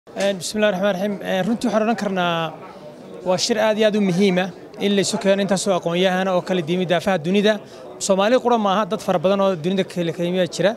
bismillahi raxmaan raxiim runtii waxaan odhan karnaa waa shir aad iyo aad u muhiima in laysu keeno intaasoo aqoon-yahana oo kala diimi daafaha dunida soomaali qura maaha dad fara badan oo dunida kala yimiya jira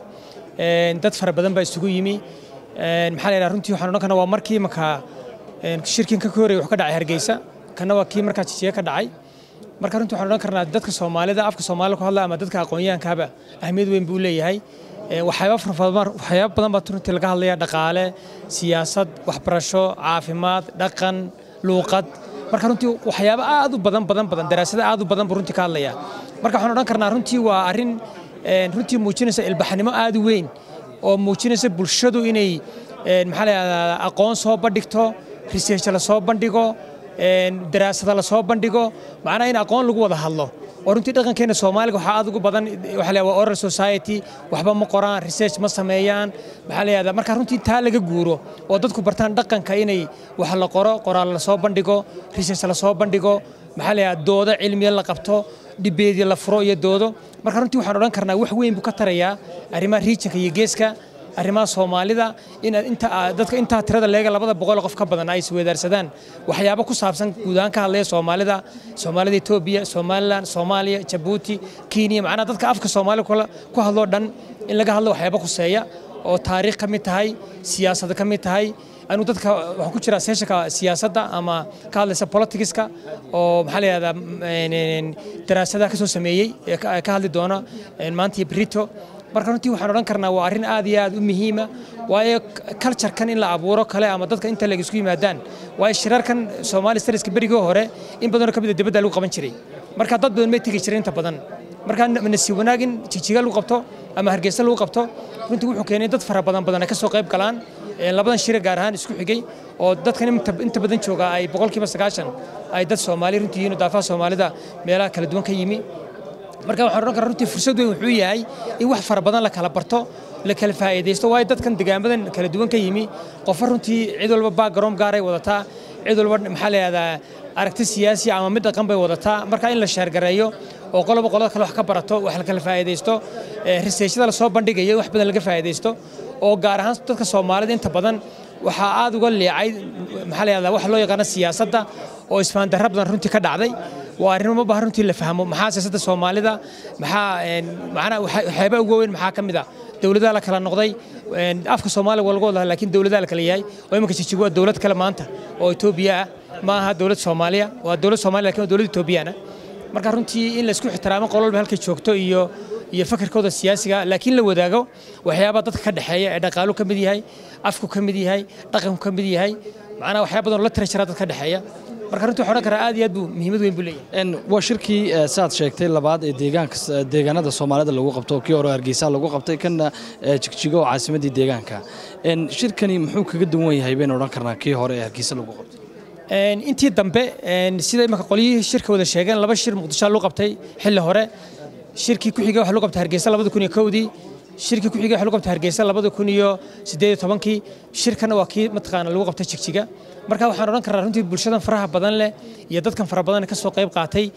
dad fara badan baa isugu yimi maxaa la yidhaha runtii waxaan odhan karnaa waa markii markaa shirkin ka horreeyay wax ka dhacay hargeysa kana waa kii markaa jijiga ka dhacay marka runtii waxaan odhan karnaa dadka soomaalida afka soomaalida ku hadla ama dadka aqoon-yahankaaba ahmiyad weyn buu leeyahay waxyaaba farabadan waxyaaba badan baa runtii laga hadlaya dhaqaale siyaasad waxbarasho caafimaad dhaqan luuqad marka runtii waxyaaba aad u badan badan badan daraasada aad u badan buu runtii ka hadlaya marka waxaan odhan karnaa runtii waa arrin runtii muujinaysa ilbaxnimo aad u weyn oo muujinaysa bulshadu inay maxaa la yidhahdaa aqoon soo bandhigto research la soo bandhigo daraasada la soo bandhigo macnaha in aqoon lagu wada hadlo oo runtii dhaqankeena soomaaliga waxaa aad ugu badan waxa la waa oral society waxba ma qoraan research ma sameeyaan maxaa la yidhahdaa marka runtii taa laga guuro oo dadku bartaan dhaqanka inay wax la qoro qoraal la soo bandhigo research la soo bandhigo maxaa la yidhahdaa doodo cilmiya la qabto dhibeedii la furo iyo doodo marka runtii waxaan odhan karnaa wax weyn buu ka tarayaa arrimaha regionka iyo geeska arrimaha soomaalida in dadka intaa tirada leega labada boqol qof ka badan ay isweydaarsadaan waxyaabo ku saabsan guud ahaan ka hadlaya soomaalida soomaalida etoobiya somalilan soomaaliya jabuuti kenya macnaha dadka afka soomaaliya ku hadloo dhan in laga hadlo waxyaabo khuseeya oo taariikh ka mid tahay siyaasad ka mid tahay anuu dadka waxaan ku jiraa seeshanka siyaasadda ama ka hadlaysa politicska oo maxaa la yidhahdaa daraasadaha ka soo sameeyey ee ka hadli doona maanta iyo brito marka runtii waxaan odhan karnaa waa arrin aad iyo aad u muhiima waayo culturekan in la abuuro kale ama dadka inta leg isku yimaadaan waayo shirarkan soomaali stariska berigii hore in badanoo ka mid a dibadda lagu qaban jiray marka dad badan may tegi jiray inta badan marka nasi wanaag in jijiga lagu qabto ama hargeysa lagu qabto runtii wuxuu keenay dad fara badan badan ay ka soo qayb galaan labadan shire gaar ahaan isku xigay oo dadkan inta badan jooga ay boqolkiiba sagaashan ay dad soomaali runtii yihiin daafaha soomaalida meelaha kala duwan ka yimi marka waxaan odhan karaa runtii fursad weyn wuxuu yahay in wax fara badan la kala barto la kala faa'iidaysto waayo dadkan degaamadan kala duwan ka yimi qofka runtii cid walba background gaaray wadataa cid walba maxaa la yidhahdaa aragti siyaasi ama mid dhaqan bay wadataa marka in la sheergareeyo oo qoloba qolada kale wax ka barato wax la kala faa'iidaysto researchada lasoo bandhigayo wax badan laga faa'iidaysto oo gaar ahaan dadka soomaalida inta badan waxaa aad uga leecay maxaa la yidhahdaa wax loo yaqaano siyaasadda oo isfaandarra badan runtii ka dhacday waa arrimo ma baha runtii la fahmo maxaa siyaasadda soomaalida maxaa macnaha waxyaaba ugu weyn maxaa ka mid ah dowladaha la kala noqday afka soomaaliga waa lagu wada laakiin dowladaha la kala yahay oo iminka jijigo waa dowlad kale maanta oo etoobiya ah ma aha dowlad soomaaliya waa dowlad soomaaliya lakin waa dowlad etoobiyana marka runtii in laysku ixtiraamo qol walba halkay joogto iyo iyo fakarkooda siyaasiga laakiin la wadaago waxyaaba dadka ka dhexeeya ee dhaqaalu ka mid yahay afku ka mid yahay dhaqanku ka mid yahay macnaha waxyaaba badan oo la tira jira dad ka dhexeeya marka runtii waxaan odhan karaa aad iyo aad buu muhiimad weyn buu leeyahay waa shirkii saad sheegtay labaad ee deegaanka deegaanada soomaalida lagu qabto kii hore hargeysa lagu qabtay kana jigjigo oo caasimadii deegaanka shirkani muxuu kaga duwan yahay baynu odhan karnaa kii hore ee hargeysa lagu qabtay intii dambe sida imaka qolyihii shirka wada sheegeen laba shir muqdisho lagu qabtay xilli hore shirkii ku xigay waxa lagu qabtay hargeysa labada kun iyo kowdii shirkii ku xigay waxa lagu qabtay hargeysa labada kun iyo siddeed iyo tobankii shirkana waa kii mataqaana lagu qabtay jigjiga marka waxaan odhan karnaa runtii bulshadan faraha badan leh iyo dadkan fara badan ka soo qayb qaatay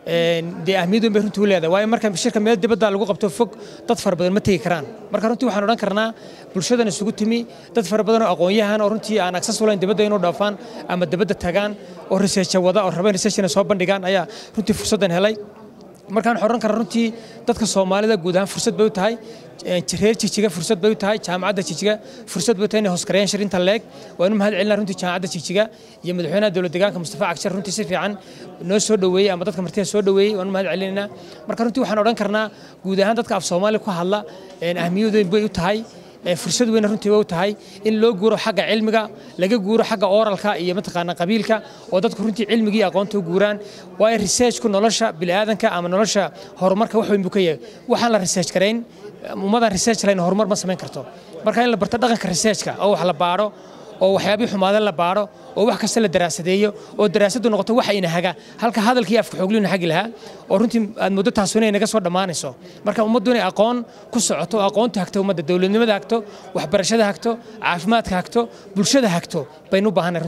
dee ahmiyad weyn bay runtii u leedahay waayo marka shirka meel dibadda lagu qabto fog dad fara badan ma tegi karaan marka runtii waxaan odhan karnaa bulshadan isugu timi dad fara badan oo aqoon-yahan oo runtii aan aksas u lahayn dibadda inuu dhaafaan ama dibadda tagaan oo researcha wada oo rabeen researchina soo bandhigaan ayaa runtii fursaddan helay markaan waxaan odhan karaa runtii dadka soomaalida guud ahaan fursad bay u tahay reer jijiga fursad bay u tahay jaamacadda jijiga fursad bay u tahay inay hoosgareeyaan shirinta leeg waanu mahad celinaa runtii jaamacadda jijiga iyo madaxweynaha dowlad deegaanka mustafa cagshar runtii si fiican noo soo dhoweeyey ama dadka martida soo dhoweeyey waanu mahad celinaynaa marka runtii waxaan odhan karnaa guud ahaan dadka af soomaaliya ku hadla ahmiyad weyn bay u tahay fursad weyn runtii way u tahay in loo guuro xagga cilmiga laga guuro xagga oralka iyo mataqaana qabiilka oo dadku runtii cilmigii aqoonta u guuraan waayo researchku nolosha bini'aadanka ama nolosha horumarka wax weyn buu ka yahay waxaan la research garayn ummadan research lahayn horumar ma samayn karto marka in la barto dhaqanka researchka oo wax la baadho oo waxyaabii xumaada la baadho oo wax kasta la daraasadeeyo oo daraasaddu noqoto wax ina haga halka hadalkii afka xoogliyuna hagi lahaa oo runtii aad muddo taasuna inay naga soo dhammaanayso marka ummaddu inay aqoon ku socoto oo aqoontu hagto ummadda dowladnimada hagto waxbarashada hagto caafimaadka hagto bulshada hagto baynu u baahanay